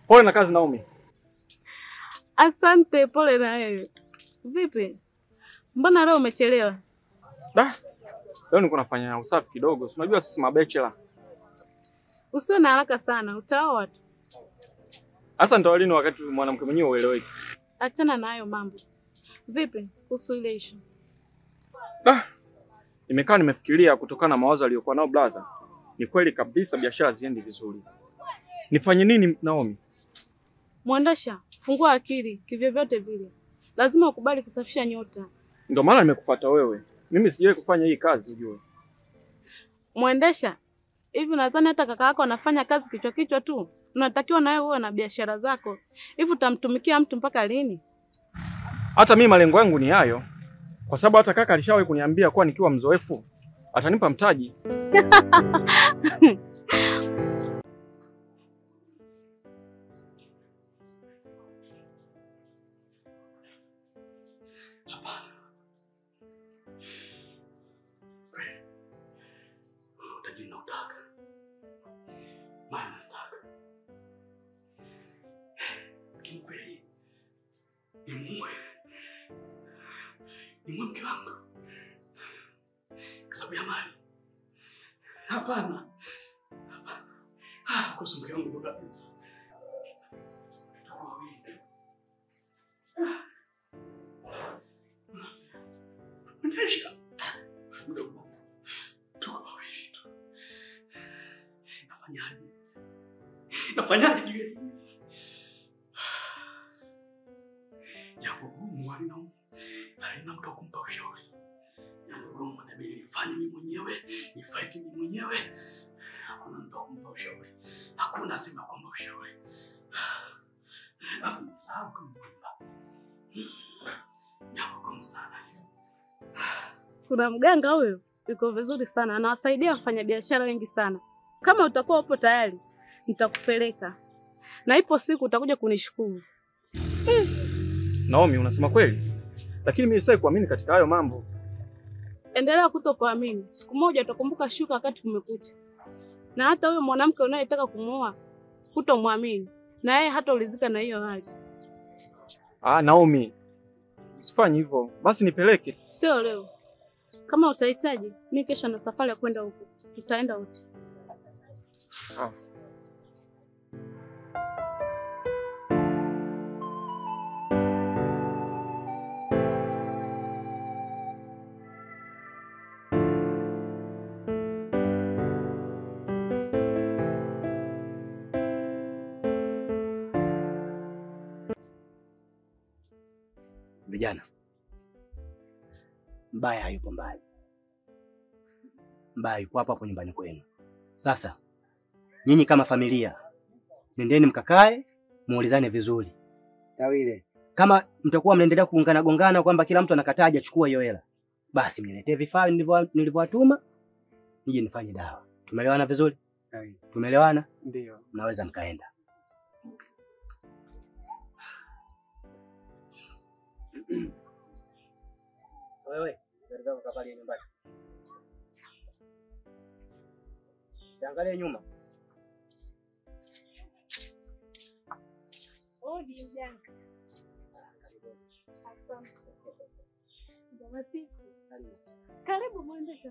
Pole na kazi Naomi. Asante, pole na wewe. Vipi, mbona leo umechelewa? Da. Leo niko nafanya usafi kidogo. Si unajua sisi mabachela. Usiwe na haraka sana, utaoa tu. Hasa ndio lini wakati mwanamke mwenyewe ueleweki. Achana na hayo mambo. Vipi kuhusu ile ishu? Da. Nimekaa nimefikiria kutokana na mawazo aliyokuwa nao blaza. Ni kweli kabisa biashara ziendi vizuri. Nifanye nini Naomi? Mwendesha, fungua akili kivyovyote vile, lazima ukubali kusafisha nyota. Ndio maana nimekufuata wewe. Mimi sijawahi kufanya hii kazi ujue. Mwendesha, hivi nadhani hata kaka yako anafanya kazi kichwa kichwa tu? Unatakiwa na wewe uwe na biashara zako. Hivi utamtumikia mtu mpaka lini? Hata mimi malengo yangu ni hayo, kwa sababu hata kaka alishawahi kuniambia kuwa nikiwa mzoefu atanipa mtaji. Utajiri nautaka, mali nazitaka, lakini kweli nimue nimue mke wangu kwa sababu ya mali? Hapana, hapana. Ah, kuhusu mke wangu ndo kabisa. Tuko wawili tu. Ah. Ndesha mdogo tuko wawili tu. Nafanyaje? Nafanyaje juu ya hili? Jambo gumu halina halina mtu wa kumpa ushauri. Jambo gumu inabidi nifanye mimi mwenyewe, nifight mimi mwenyewe. Hakuna mtu wa kumpa ushauri. Hakuna sema kwamba ushauri. Alafu nisahau kama kwamba. Jambo gumu sana. Kuna mganga huyo yuko vizuri sana, anawasaidia wafanyabiashara wengi sana. Kama utakuwa upo tayari, nitakupeleka na ipo siku utakuja kunishukuru. Naomi, unasema kweli, lakini mimi sasa kuamini katika hayo mambo. Endelea kutokuamini, siku moja utakumbuka shuka wakati kumekucha. Na hata huyo mwanamke unayetaka kumuoa hutomwamini, na yeye hata ulizika na hiyo hali. Ah, Naomi, usifanye hivyo. Basi nipeleke. Sio leo, kama utahitaji, mi kesho na safari ya kwenda huko, tutaenda wote. Sawa. Vijana, mbaya hayupo mbali, mbaya yupo hapo hapo nyumbani kwenu. Sasa nyinyi kama familia, nendeni mkakae muulizane vizuri. Tawile, kama mtakuwa mnaendelea kuungana gongana kwamba kila mtu anakataa hajachukua hiyo hela, basi mniletee vifaa nilivyo- nilivyowatuma nije nifanye dawa. Tumeelewana vizuri? Tumeelewana? Ndio. Mnaweza mkaenda. Wewe, gari zako kavalie nyumbani. Siangalie nyuma. Odi mjanga. Asante. Njema siku. Karibu mwendesha.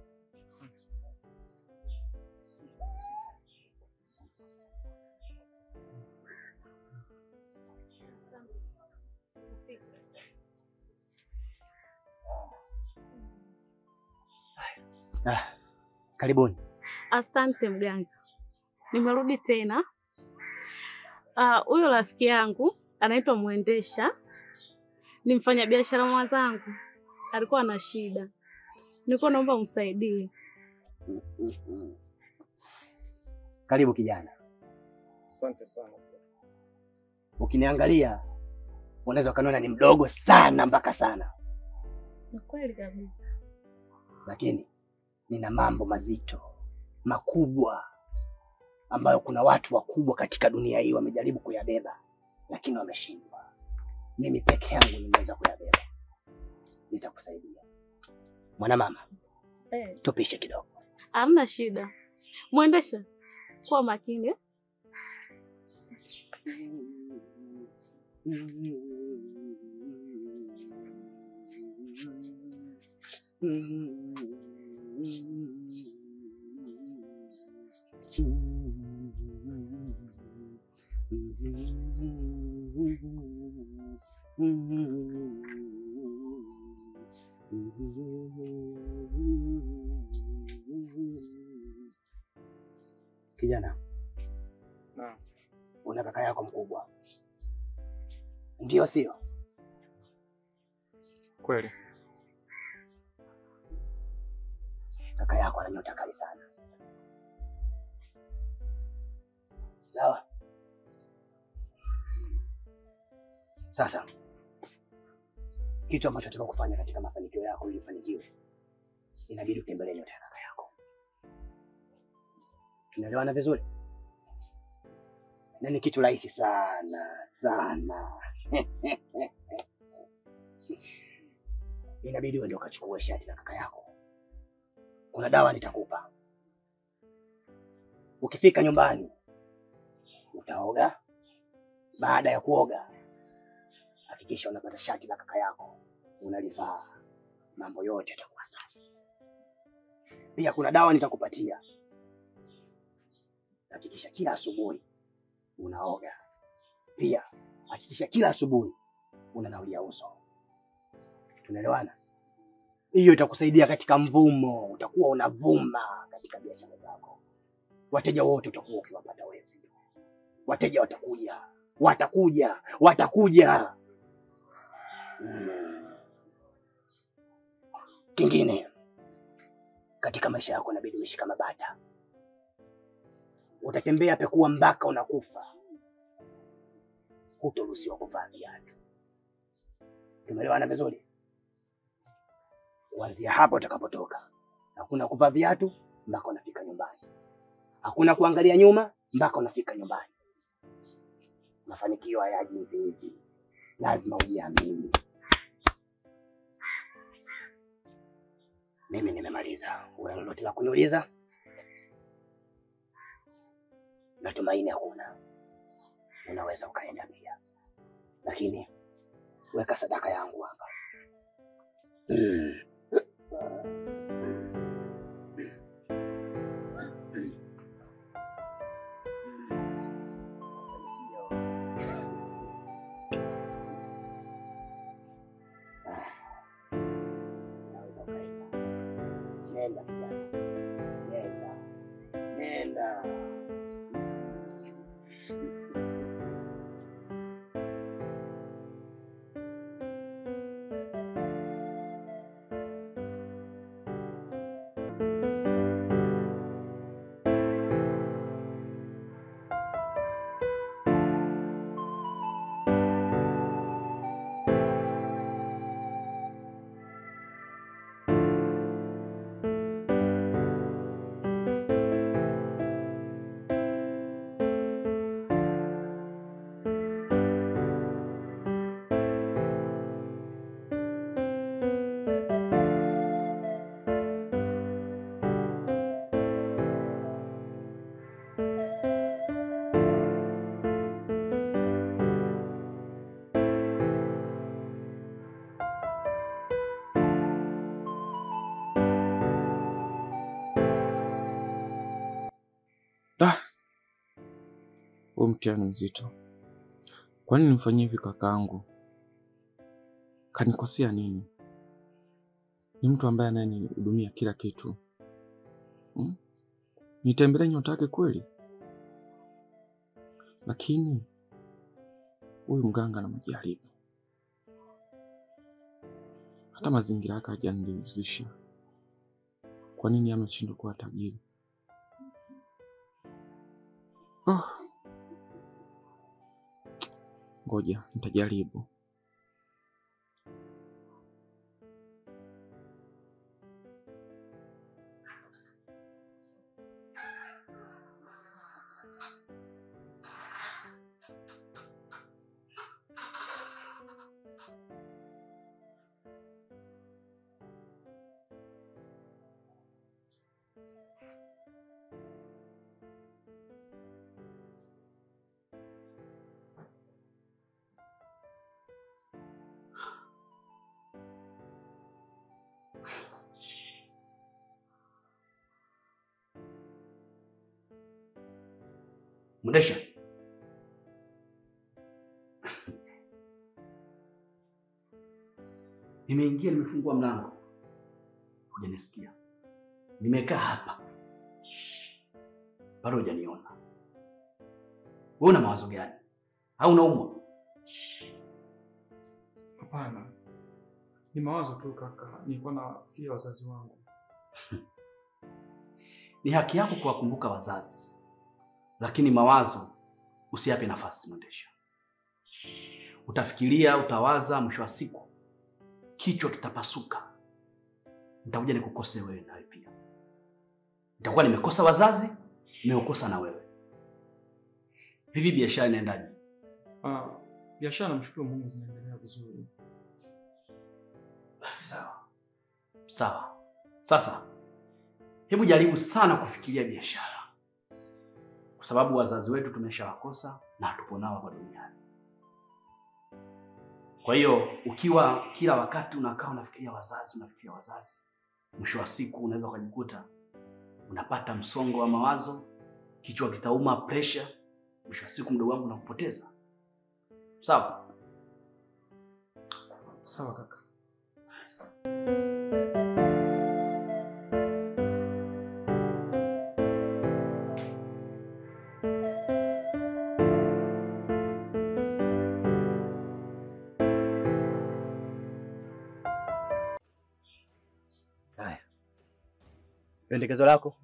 Ah, karibuni. Asante mganga, nimerudi tena. Ah, Huyo rafiki yangu anaitwa Mwendesha, ni mfanyabiashara mwenzangu, alikuwa na shida, nilikuwa naomba umsaidie. Karibu kijana. Asante sana. Ukiniangalia unaweza ukaniona ni mdogo sana mpaka sana, Ni kweli kabisa. lakini nina mambo mazito makubwa ambayo kuna watu wakubwa katika dunia hii wamejaribu kuyabeba, lakini wameshindwa. Mimi peke yangu nimeweza kuyabeba. Nitakusaidia mwanamama, Eh, tupishe kidogo. hamna shida. Mwendesha, kuwa makini. eh? Kijana, Naam. una kaka yako mkubwa, ndio sio? Kweli. Kaka yako ana nyota kali sana, sawa? Sasa kitu ambacho nataka kufanya katika mafanikio yako, ili ufanikiwe, inabidi utembelee nyota ya kaka yako. Tunaelewana vizuri? Na ni kitu rahisi sana sana. Inabidi uende ukachukue shati la kaka yako. Kuna dawa nitakupa. Ukifika nyumbani utaoga. Baada ya kuoga, hakikisha unapata shati la kaka yako unalivaa, mambo yote yatakuwa safi. Pia kuna dawa nitakupatia. Hakikisha kila asubuhi unaoga. Pia hakikisha kila asubuhi unanawia uso. Tunaelewana? Hiyo itakusaidia katika mvumo, utakuwa unavuma katika biashara zako. Wateja wote utakuwa ukiwapata wewe. Wateja watakuja, watakuja, watakuja. Mm. Kingine katika maisha yako inabidi uishi kama bata. Utatembea pekua mpaka unakufa, hutoruhusiwa kuvaa viatu. Tumeelewana vizuri? Kuanzia hapo utakapotoka, hakuna kuvaa viatu mpaka unafika nyumbani, hakuna kuangalia nyuma mpaka unafika nyumbani. Mafanikio hayaji hivi hivi, lazima ujiamini. Mimi nimemaliza. Una lolote la kuniuliza? Natumaini hakuna. Unaweza ukaenda pia, lakini weka sadaka yangu hapa. Mm. Unaweza ukaenda. Nenda kijana, nenda, nenda. Huu mtihani mzito. Kwa nini nimfanyie hivi kakaangu? Kanikosea nini? Ni mtu ambaye anayenihudumia kila kitu hmm? Nitembelee nyota yake kweli, lakini huyu mganga na majaribu, hata mazingira yake hajaniridhisha. Kwa nini ameshindwa kuwa tajiri? Oh. Ngoja nitajaribu. Mndesha, nimeingia, nimefungua mlango, hujanisikia. Nimekaa hapa, bado hujaniona. Wewe una mawazo gani? Au unaumwa? Hapana, ni mawazo tu kaka, nilikuwa nafikiria wazazi wangu. Ni haki yako kuwakumbuka wazazi, lakini mawazo usiyape nafasi. Mwendesha, utafikiria, utawaza, mwisho wa siku kichwa kitapasuka. Nitakuja nikukose wewe nawe pia, nitakuwa nimekosa wazazi, nimekosa na wewe. Vipi, biashara inaendaje? Ah, biashara namshukuru Mungu zinaendelea vizuri. Basi sawa sawa. Sasa hebu jaribu sana kufikiria biashara, kwa sababu wazazi wetu tumeshawakosa na hatupo nao hapa duniani. Kwa hiyo ukiwa kila wakati unakaa unafikiria wazazi, unafikiria wazazi, mwisho wa siku unaweza ukajikuta unapata msongo wa mawazo, kichwa kitauma, pressure, mwisho wa siku mdogo wangu unakupoteza. Sawa? Sawa kaka. Haya, pendekezo lako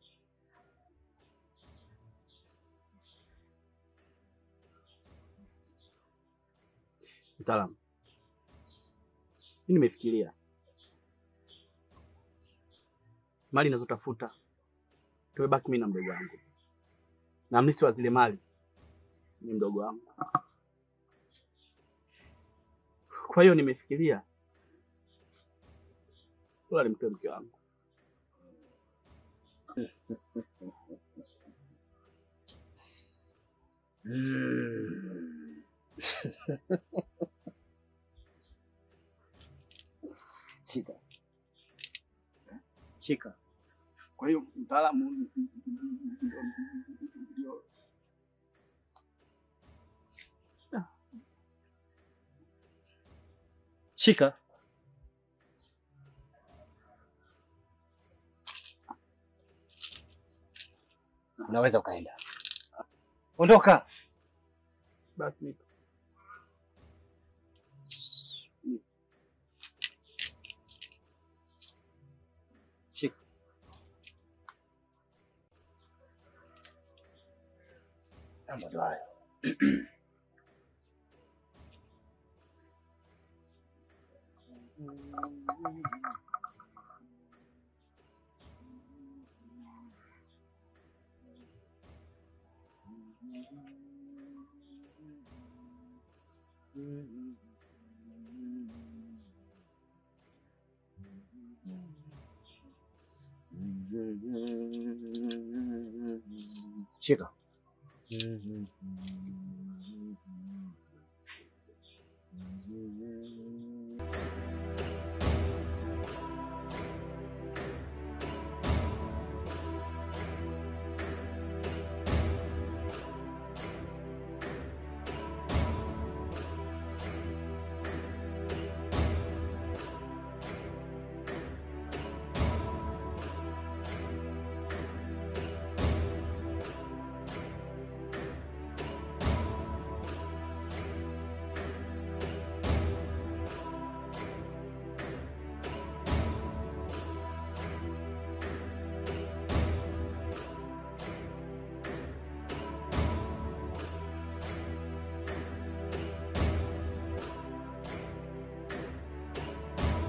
mtaalamu. Mimi nimefikiria mali ninazotafuta tumebaki mimi na mdogo wangu, na mlisi wa zile mali ni mdogo wangu. Kwa hiyo nimefikiria bora nimtoe mke wangu. Shika. Shika. Kwa hiyo mtaalamu ndio Shika. unaweza ukaenda. Ondoka. Basi nipe. Shika. Mambo ndo hayo. Shika.